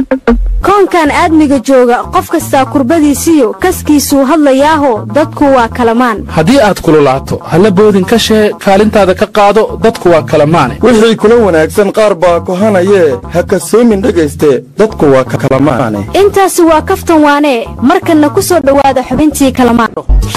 koonkan aadmiga jooga qof kastaa kurbadiisiyo kaskiisuu hadlayaaho dadku waa kalamaan haddii aad kululaato halla boodin ka shee kaalintaada ka qaado dadku waa kalamaane wixii kula wanaagsan qaar baa kohanayee ha kasoomin dhegayste dadku waa kalamaane intaasi waa kaftan waanee markanna ku soo dhowaada xubintii kalamaan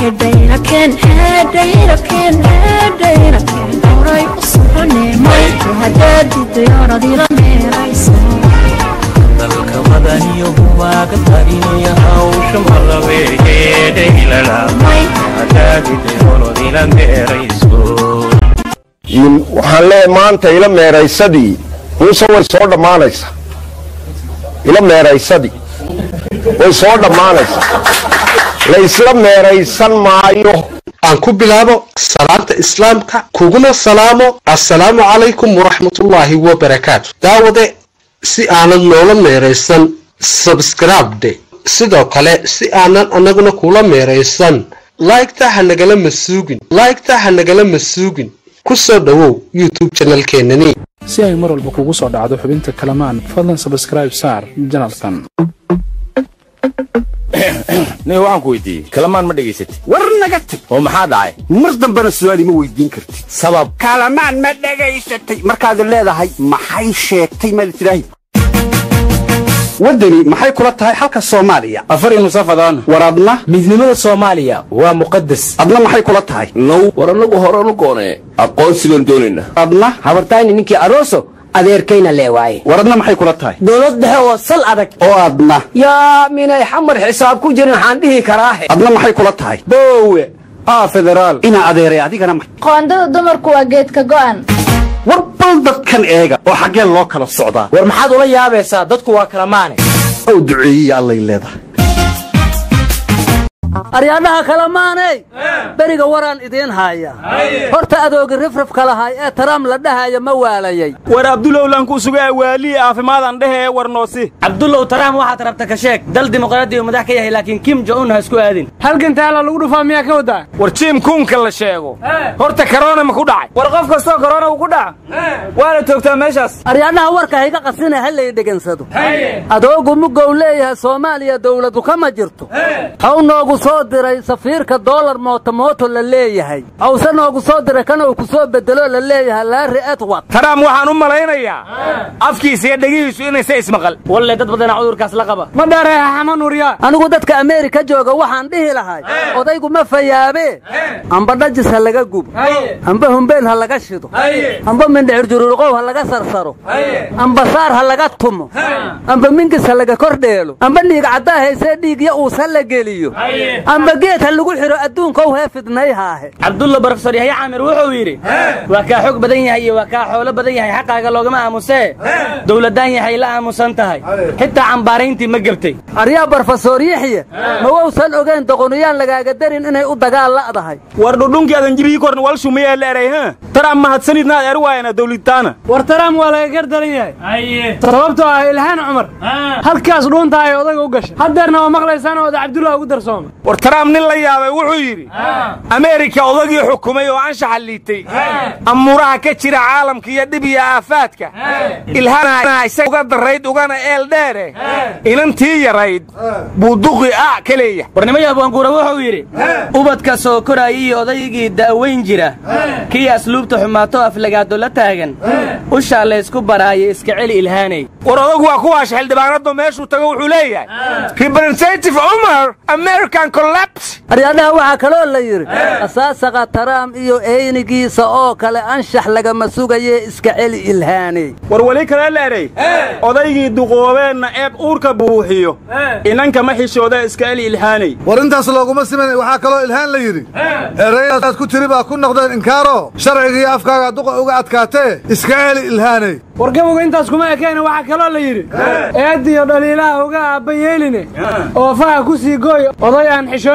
dalka madaniyo waaga tarinaya hawsha malabeegeedhaylalamay hadaagidayolodila meerayso waxaan leeyahay maanta ila meeraysadii muuse way soo dhammaanaysaa ila meeraysadii way soo dhammaanaysaa la isla meeraysan maayo aan ku bilaabo salaanta islaamka kuguna salaamo assalaamu calaykum waraxmatullaahi wabarakaatu daawade si aanad noola meeraysan sabskribde sidoo kale si aanan annaguna kula meeraysan laygta ha nagala masuugin laygta ha nagala masuugin ku soo dhowow youtube janalkeenani si ay mar walba kugu soo dhacdo xubinta kalamaan fadlan sabskraib saar janalkan nin waxaan ku weydiiyey kalamaan ma dhegaysatid war naga tag oo maxaa dhacay mar dambena su'aal ima weydiin kartid sabab kalamaan ma dhegaysatay markaad leedahay maxay sheegtay maad tidhaahi waddani maxay kula tahay xalka soomaaliya afar nusafadaan war adna midnimada soomaaliya waa muqadas adna maxay kula tahay now war annagu horanu goonee aqoonsi baan doonaynaa adna habartayni ninkii aroso adeerkayna leewaaye war adna maxay kula tahay dowlad dhexe oo sal adag oo adna yaa minay xamar xisaab ku jirin waxaan dhihi karaahe adna maxay kula tahay boowe aa federaal inaa adeeray adigana qoondada dumarku waa geedka go'an war bal dadkan eega oo xaggee loo kala socdaa war maxaad ula yaabaysaa dadku waa kala maane ow duceeyiya allay leedahay aryaadhaha kale maaney beriga waraan idiin haaya horta adoogi rifrifka lahay ee taram la dhahaya ma waalayay war abdulowlan ku sugaa waalii caafimaadaan dhehe ee warnoosi cabdullow taraam waxaad rabta ka sheeg dal dimuqraadi uu madax ka yahay laakiin kim jo-un ha isku aadin halkan taala lagu dhufaa miyaa ka wadaa war jiim kuunka la sheego horta karoona ma ku dhacay war qof kastoo karoona uu ku dhaca waa la toogtaa meeshaas aryaadhaha warka hayga qasina ha lay dhegansado adoogu mugow leeyahay soomaaliya dawladu kama jirto haw noogu soo diray safiirka doolar mootomooto la leeyahay hawse noogu soo diray kana uu ku soo bedelo la leeyahay laari edward taraam waxaan u malaynayaa afkiisa iyo dhegihiisu inaysa ismaqal walle dad badana cudurkaas la qaba ma dhareeha xamanuryaa anigu dadka ameerika jooga waxaan dhihi lahay odaygu ma fayaabee amba dhajis ha laga gubo amba humbeel ha laga shido amba mindhicir juruurqow ha laga sarsaro amba saar ha laga tumo amba mingis ha laga kordheelo amba dhiig caddaa haysee dhiigya uus ha la geliyo amba geed ha lagu xidho adduunkow hee fidnayhaahe cabdulla barofesor yahya caamir wuxuu yidhi waa kaa xog badan yahay iyo waa kaa xoolo badan yahay xaqaaga loogama aamusee dowladdaan yahay la aamusan tahay xitaa cambaarayntii ma gebtay aryaa barofesor yaxya ma wowsan ogayn doqoniyaan lagaaga darin inay u dagaal la'dahay war dhudhunkii adan jibii korn wal shumayaa la eray ha taraam mahadsanidnaad er waayana dowlitaana war taraam waa laga gardaran yahay sababtoo ah ilhaan cumar halkaas dhuunta ay odayga u gashay haddeerna waa maqlaysaan ooda cabdullah ugu darsooma war taraam nin la yaabay wuxuu yidhi ameerika odagii xukumay oo anshaxa liitay amuuraha ka jira caalamka iyo dhib iyo aafaadka ilhana isaga uga darayd ugana eel dheere inantii yarayd buu duqi a ka leeyahay warnimaya abwaanguura wuxuu yidhi ubadka soo koraaya iyo odaygii da'weyn jira kii asluubta xumaato aflagaado la taagan ushaa laysku baraayo iska celi ilhaanay war odagu waa kuwaasha xildhibaanadu meeshuu tago wuxuu leeyahay representative umar american collapse aryaadhaha waxaa kaloo la yidhi asaasaqa taraam iyo eynigiisa oo kale anshax lagama sugaye iska celi ilhaaney war weli kale leeray odaygii duqoobeenna eeb uurka buuxiyo inanka ma xishooda iska celi ilhaanay war intaas looguma siman waxaa kaloo ilhaan la yidhi erayadaad ku tiri baa ku noqdeen inkaaro sharcigiiyo afkaaga duqa uga adkaatee iska celi ilhaanay war gabowga intaas kuma ekeen waxaa kaloo la yidhi eediyo dhaliilaha uga aabba yeeline oofaha ku sii gooy oday aan xishoonayn alla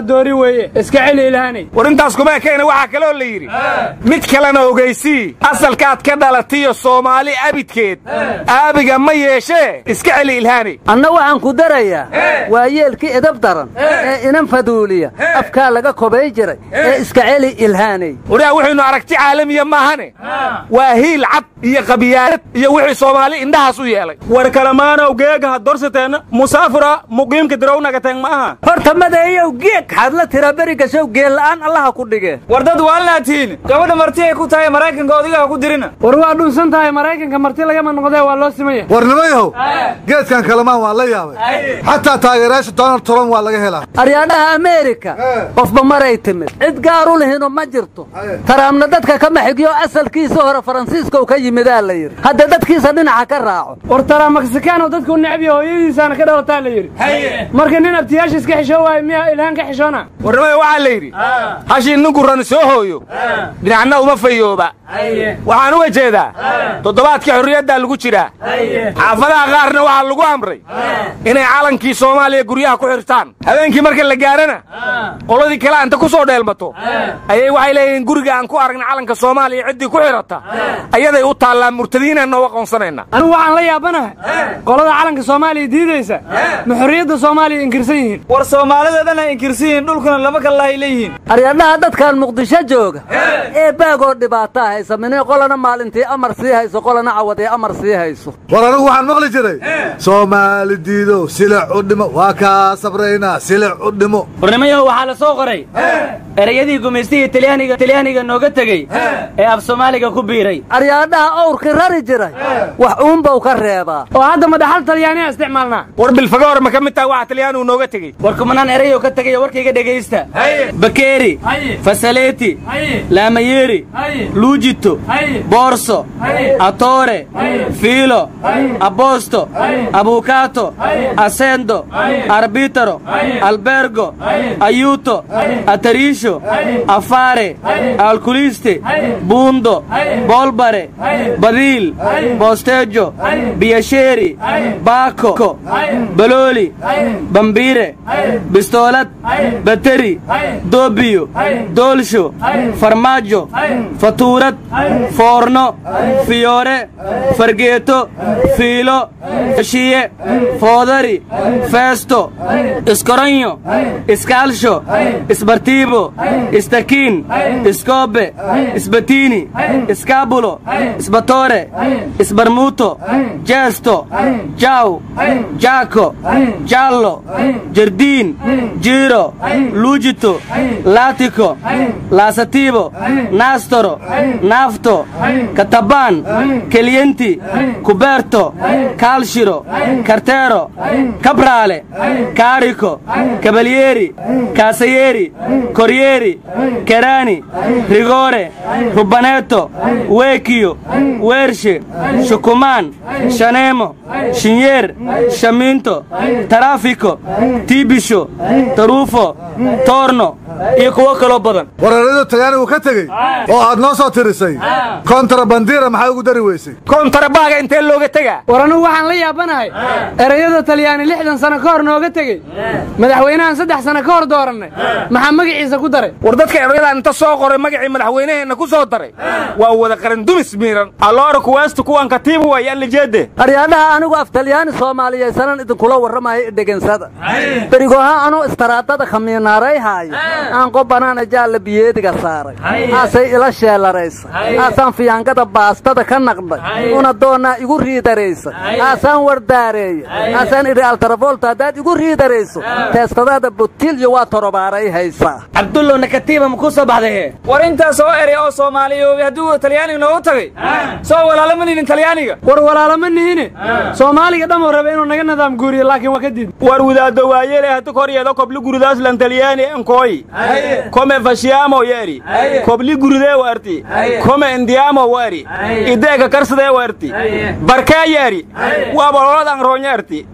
doori weeye iska celi ilhaanay war intaas kuma ekayna waxaa kaloo la yidhi mid kalena ogaysii asalkaad ka dhalatiyo soomaali abidkeed aabiga ma yeeshee iska celi ilhaanay anna waxaan ku darayaa waa yeelkii edab daran ee inan faduuliya afkaa laga kobay jiray ee iska celi ilhaanay waraa wuxaynu aragti caalamiya maahane waa hiil cad iyo qabiyaanad iyo wixii soomaali indhahaas u yeelay war kalamaanow geega ha dorsateen musaafira muqiimka dirownagateen ma aha horta madeeyow geeg xadla tira beri gashow geella'aan allaha ku dhige war dad waalnaatiin gabadha marti ay ku tahay maraykanka odigaha ku dirina war waa dhunsan tahay maraykanka marti lagama noqdee waa loo simaya war nimayahow geedkan kalamaan waa la yaabay xataa taageerayaasha donald trump waa laga helaa aryaadhaha ameerika qofba maray timid cid gaaru lihino ma jirto taraamna dadka kama xigyo asalkiisa hore faransiiskow ka yimidaa la yidhi hadda dadkiisa dhinaca ka raaco war taraa meksikaano dadku necbiya hooyadiisaana ka dhalataa la yidhi marka nin abtiyaasha iska xishoo waayo miyaa ilhaan ka xishoona warnimada waxaa la yidhi hashii ninku ran soo hooyo dhinacna uma fayooba waxaan uga jeedaa toddobaadkii xorriyaddaa lagu jiraa xaafadaha qaarna waxaa lagu amray inay calankii soomaaliya guryaha ku xirtaan habeenkii marka la gaarana qoladii kale anta ku soo dheelmato ayay waxay leeyihiin guriga aan ku aragna calanka soomaaliya ciddii ku xidhata ayaday u taallaa murtadiinaan nooga qoonsanayna anigu waxaan la yaabanahay qolada calanka soomaaliya diidaysa ma xorriyadda soomaaliya inkirsan yihiin war soomaalida dhan ay inkirsan yihiin dhulkuna lama kalahay leeyihiin aryadhaha dadkan muqdisho jooga ee baagoo dhibaataa haysa minay qolana maalintii amar sii hayso qolana cawadee amar sii hayso war anigu waxaan maqli jiray soomaali diido silic u dhimo waa kaa sabraynaa silic u dhimo warnimayahu waxaa la soo qoray ereyadii gumaystihii talyaaniga talyaaniga nooga tegey ee af soomaaliga ku biiray aryaadhaha owrkii rari jiray wax uunbau ka reebaa oo hadda madaxal talyaaniya isticmaalnaa war bilfagoor ma ka mid taha waxa talyaanigu nooga tegey war kumanaan ereyoo ka tegaya warkayga dhegaysta bakeeri fasaleeti laamayeri luujito boorso atoore fiilo aboosto abuukaato asendo arbitaro albergo ayuuto atariisho afaare alkuliste buundo boolbare badiil boosteejo biyasheeri baako balooli bambiire bistoolad bateri doobiyo doolsho farmaajo fatuurad foorno fiyoore fargeeto fiilo shiye foodari feesto iskoronyo iskaalsho isbartiibo istakiin iskoobe isbatiini iskaabulo isbatoore isbarmuuto jeesto jaaw jaako jaallo jardiin jiiro luujito laatiko laasatiibo naastoro naafto katabaan kelyenti kubeerto kaalshiro karteero kabraale kaariko kabalyeeri kaasayeeri koryeeri keraani rigoore rubaneeto weekiyo weershe shukumaan shaneemo shinyeer shamiinto taraafiko tiibisho taruufo toorno iyo kuwo kaloo badan wararadu talyaanigu ka tegey oo aad noo soo tirisay kontrabandira maxaa ugu dari weysay kontrabaaga intee looga tegaa war anugu waxaan la yaabanahay ereyada talyaani lixdan sano ka hor nooga tegey madaxweynahan saddex sano ka hor doorannay maxaa magaciisa ku daray war dadka erayadan inta soo qoray magacii madaxweynaheenna ku soo daray waa wada qarandumis miiran alloora kuwaasta kuwan katiibu way allajeede aryaadhaha anigu af talyaani soomaaliyaysanan idinkula warramayo idhegensada berigoha anuu istaraadada khamiinaaray haayo aan qobanaana jaalla biyeediga saaray aasay ila sheelaraysa aasaan fiyaangada baastada ka naqday una doonnaa igu riidaraysa aasaan wardaareeya aasaan idhi altarafoolta haddaad igu riidarayso teestadaada butilyo waa torobaaray haysaa cabdullow nakatiiba ma ku soo baxday war intaas oo erey oo soomaaliyoobay hadduu talyaaniga noogu tagay soo walaalama nidin talyaaniga war walaalama nihine soomaaliga dhamuu raba inuu naga nidaam guuriyo laakiin waa ka diid war wadaaddo waayele hatu koryeedo kobli guridaaslan talyaani enkooyi kome fashiyaamo yeri kobli gurudee warti kome indiyaamo wari ideeka karsadee warti barkaa yeri waa bololadan roonyerti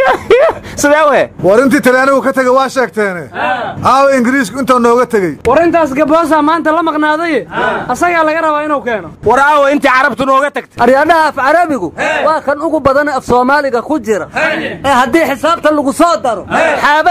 sidee we war intii talyaanigu ka tegey waa sheegteene aawa ingiriisku intuu nooga tegey war intaas gaboosa maanta la maqnaadaye asagaa laga rabaa inuu keeno war aawa intii carabtu nooga tagtay aryaadhaha af carabigu waa kan ugu badan af soomaaliga ku jira ee haddii xisaabta lagu soo daro xaaba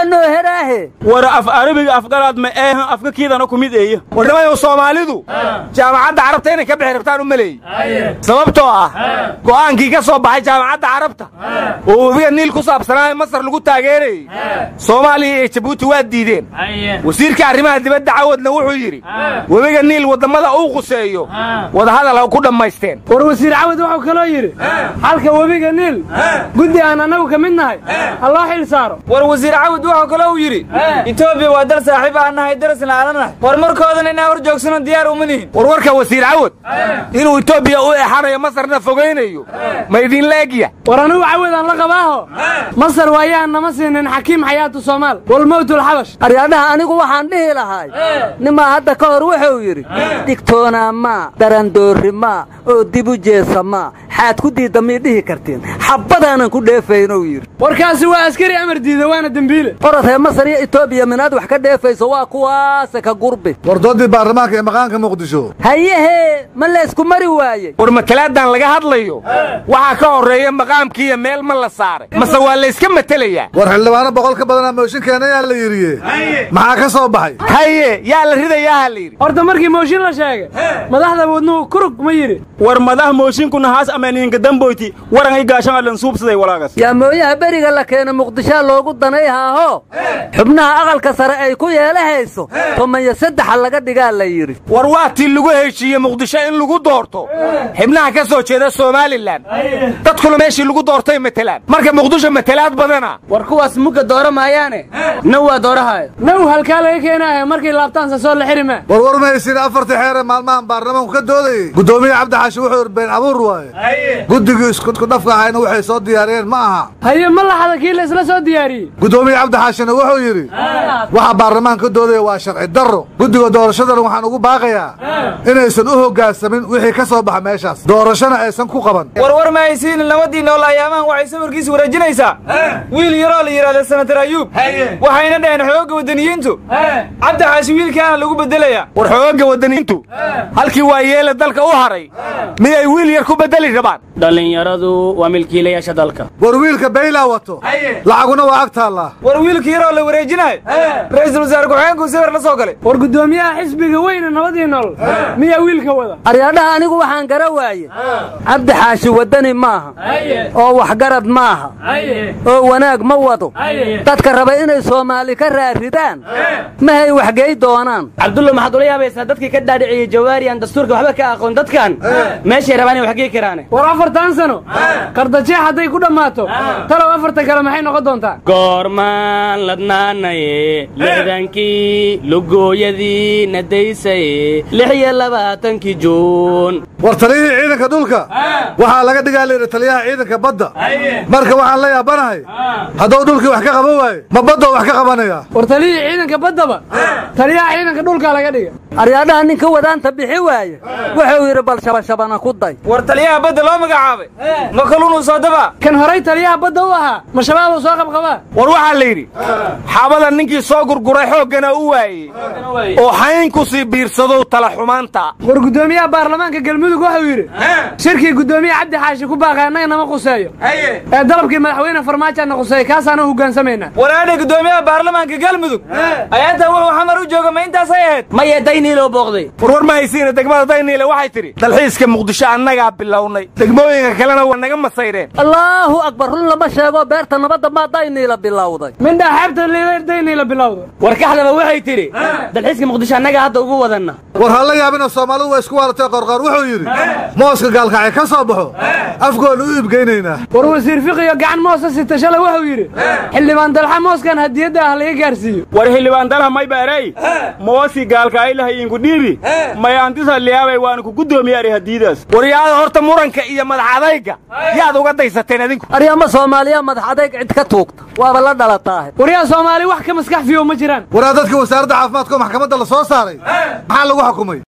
noo heraahe war af arabiga afgalaad ma eehan afka kiidana ku mid eeyo warnimayow soomaalidu jaamacadda carabta inay ka bixi rabtaan u maleeyey sababtoo ah go'aankii ka soo baxay jaamacadda carabta oo webiga niil ku saabsanaayo masar lagu taageerayey soomaaliya iyo jabuuti waa diideen wasiirka arrimaha dibadda cawadna wuxuu yidhi webiga niil waddammada uu quseeyo wadahadal ha ku dhammaysteen war wasiir cawad wuxuu kaloo yidhi xalka webiga niil guddi aan annagu ka mid nahay ha loo xil saaro war wasiir cawad wuxuu kaloo uu yidhi etoobiya waa dal saaxiib aan nahay darasna aanan nahay war markoodana inaan hor joogsano diyaar uma nihin warwarka wasiir cawad inuu etoobiya u exanayo masarna fogaynayo ma idinla egya war anigu cawadaan la qabaaho masar waayaan nama siinin xakiim xayaatu soomaal walmowtulxabash aryaadhaha anigu waxaan dhihi lahay nimaa hadda ka hor wuxuu yidhi dhigtoonaa maa darandoorri maa oo dibu jeesa maa xaad ku diidda mii dhihi kartiin xabbadaanan ku dheefaynou yidhi warkaasi waa askari amar diida waana dembiile orod ree masar iyo etoobiya minaad wax ka dheefayso waa kuwaase ka gurbi war doodii baarlamaanka ee maqaanka muqdisho hayehee ma laysku mari waayey war matalaaddan laga hadlayo waxaa ka horreeya maqaamkiiyo meel ma la saaray mase waa layska matelayaa war xildhibaano boqol ka badanaa mooshinkeena yaa la yidhiye maxaa ka soo baxay haye yaa la ridayaa ha la yidhi horta markii mooshin la sheegay madaxda wadnuhu kurug ma yidhi war madax mooshinkuna haas amaniinka damboyti warangay gaashan adhan suubsaday walaagas yaa mooyaha beriga la keena muqdishaa loogu danay haaho xubnaha aqalka sare ay ku yeelahayso tomanya saddexa laga dhigaa la yidhi war waa tii lagu heshiiye muqdisho in lagu doorto xibnaha ka soo jeeda somalilan dadkuna meeshii lagu doortay matelaan marka muqdisho matalaad badana war kuwaas mugga doora maayaane naw waa doorahaayo naw halkaa laga keenaaya markay laabtaansa soo la xiri maa war war mahaysiin afartii xeere maalmahan baarlamaanku ka doodayey guddoomiye cabdixaashi wuxuu yidhi been abuur waaye guddigii isku dhafka ahayna waxay soo diyaariyeen ma aha haye ma laxada kii la isla soo diyaariyey guddoomiye cabdixaashina wuxuu yidhi waxa baarlamaanka ka doodaya waa sharci darro guddiga doorashadana waxaan ugu baaqayaa inaysan u hoggaansamin wixii ka soo baxa meeshaas doorashona aysan ku qaban war war ma haysiin labadii nool ayaamahan waxay sawirkiisa wareejinaysaa wiil yaroo la yidhahda senatar ayuub waxayna dhaheen xoogga waddaniyiintu cabdi xaashi wiilkaana lagu beddelayaa war xoogga waddaniyiintu halkii waa yeele dalka u haray miyay wiil yar ku beddeli rabaan dhallinyaradu waa milkiilayaasha dalka war wiilka baylaa wato lacaguna waa ag taallaa war wiilka yaroo la wareejinayo ra'iisul wasaare ku-xigeenkuu sawir la soo galay war guddoomiyaha xisbiga weyne nabadii nool miyaa wiilka wada aryaadhaha anigu waxaan gara waaye cabdi xaashi waddani maaha oo waxgarad maaha oo wanaag ma wado dadka raba inay soomaali ka raaridaan mahay waxgey doonaan cabdulla maxaad ula yaabaysaa dadkii ka dhaadhiciyey jawaari aan dastuurka waxba ka aqoon dadkan meeshay rabaan inay waxgey karaane war afartan sano qardajeex hadday ku dhammaato talow afartan kale maxay noqon doontaa goormaan ladnaanaye lixdankii lugooyadii nadaysaye lix iyo labaatankii juun war taliyihii ciidanka dhulka waxaa laga dhigaa layidhi taliyaha ciidanka badda marka waxaan la yaabanahay hadduu dhulkii wax ka qaban waaye ma baddoo wax ka qabanaya war taliyihii ciidanka baddaba taliyaha ciidanka dhulkaa laga dhiga aryaadhaha ninka wadaanta bixi waaye wuxuu yidhi bal shabashabana ku day war taliyaha badda loo magacaabay ma kaluunuu soo dabaa kan horay taliyaha badda u ahaa ma shabaabuu soo qabqabaa war waxaa la yidhi xaabada ninkii soo gurguray xooggana u waayey oo xayn ku sii biirsadow tala xumaanta war guddoomiyaha baarlamaanka galmudug wuxuu yidhi shirkii guddoomiye cabdi xaashi ku baaqay annaga nama quseeyo ee dalabkii madaxweyne farmaajoana quseeya kaasaana hogaansamaynaa waraadhe guddoomiyaha baarlamaanka galmudug ayaata wuxuu xamar u jooga ma intaasay ahayd maya dayniiloo booqday warwar ma haysiina degmada dayniile waxay tidhi dalxiiska muqdisho annagaa bilownay degmooyinka kalena waa naga masayreen allaahu akbar run lama sheego beerta nabadda maa dayniila bilowday mindhaa xeebta dayniila bilowda war kaxdaba waxay tidhi dalxiiska muqdisho annagaa hadda ugu wadanna war ha la yaabina soomaalidu waa isku waalatay qorqoor wuxuu yidhi mooska gaalkacay ka soo baxo afgoonu u iibgeynaynaa war wasiir fiqiyo gacan moosa sita shalay wuxuu yidhi xildhibaan dalxa mooskan hadiyadda ah laga gaarsiiyo war xildhibaan dalha may baarey moosi gaalka ay lahayinku dhiibi mayaantisa liyaabay waana ku guddoomiyaari hadiidaas waryaada horta muranka iyo madax adayga yaad uga daysateen adinku aryaama soomaaliya madax adayg cid ka tuugta waaba la dhalataahe waryaa soomaali wax ka maskax fiyo ma jiraan waraa dadkii wasaaradda caafimaadka oo maxkamadda la soo saaray maxaa lagu xukumay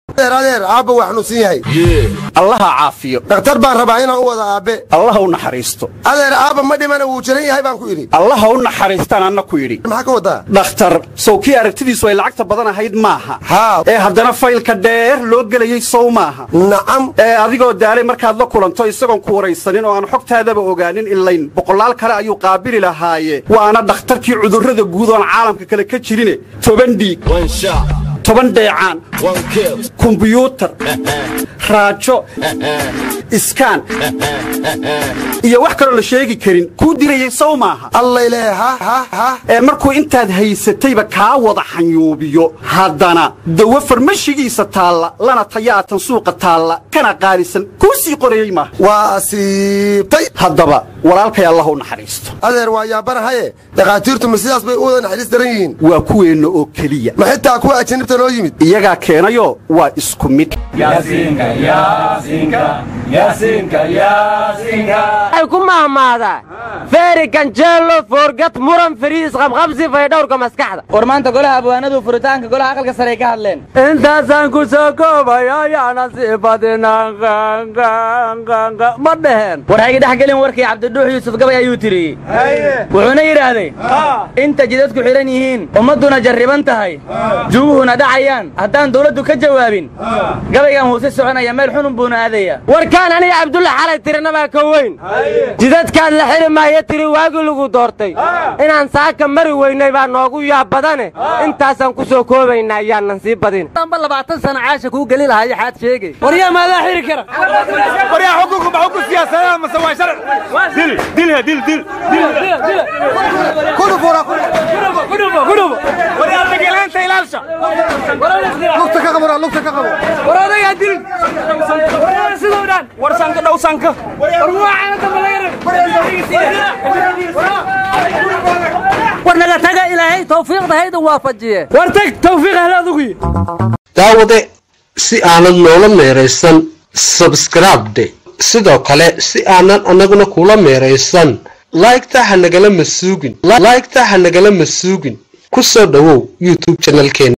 adeer adeer aabba waa xanuunsan yahay allaha caafiyo dhakhtar baan rabaa inaan u wada aabbe allaha u naxariisto adeer aabba ma dhimana wuu jiran yahay baan ku idhi allaha u naxariistaan anna ku yidhi maxaa ka wadaa dhakhtar sow kii aragtidiisu ay lacagta badan ahayd maaha haa ee haddana faylka dheer loo gelayey sow maaha nacam ee adigoo daalay markaad la kulanto isagoon ku waraysanin oo aan xogtaadaba ogaanin ilayn boqolaal kale ayuu qaabili lahaaye waana dhakhtarkii cudurrada guud oon caalamka kale ka jirine toban dhiig toban dheecaan kumbiyuutar raajo iskaan iyo wax kaloo la sheegi karin kuu dirayey sow maaha allayle ha ha ha ee markuu intaad haysatayba kaa wada xanyuubiyo haddana dawo farmashigiisa taalla lana tayaatan suuqa taalla kana qaalisan kuu sii qorayey maaha waa asiibtay haddaba walaalkay allah u naxariisto adeer waa yaabanahaye dhakhaatiirtu ma sidaas bay u wada naxariis daran yihiin waa kuweenna oo keliya ma xitaa kuwa ajanibta noo yimid iyagaa keenayo waa isku mid ay ku mahmaadaa feeri ganjeelo foorgad muran fariis qabqabsi faydhowrka maskaxda war maanta golaha abwaanadu furitaanka golaha aqalka sare ay ka hadleen intaasaan ku soo koobaya ayaana sii badinaa ma dheheen war hayga dhex gelin warkii cabdidhuux yuusuf gabay ayuu tiriyey wuxuuna yidhaahday inta jidadku xidhan yihiin ummadduna jarriban tahay juguhuna dhacayaan haddaan dawladdu ka jawaabin gabaygan huuse soconaya meel xunun buuna aadaya warkaan aniga cabdulla xalay tirinabaa ka weyn jidadkaad la xiri maayo tiri waagii lagu doortay inaan saaka mari weynay baa noogu yaab badane intaasaan ku soo koobaynaa ayaanan sii badin amba labaatan sana caasha kuu geli lahaa yaxaad sheegay waryaa maadaa xiri kara waryaa xukunku ma xukun siyaasadeed mase waa sharci dil dilha dil dil waryaa degelaanta ilaalsha lugta ka qabo lugta ka qabo war odagaa dil sidoo dhan war sanka dhow sanka war naga taga ilaahay tawfiiqda haydan waafajiye war tag tawfiiq ahle adugu daawade si aanad noola meeraysan sabskribde sidoo kale si aanan annaguna kula meeraysan laygta ha nagala masuugin laygta ha nagala masuugin ku soo dhowow youtube janalkeena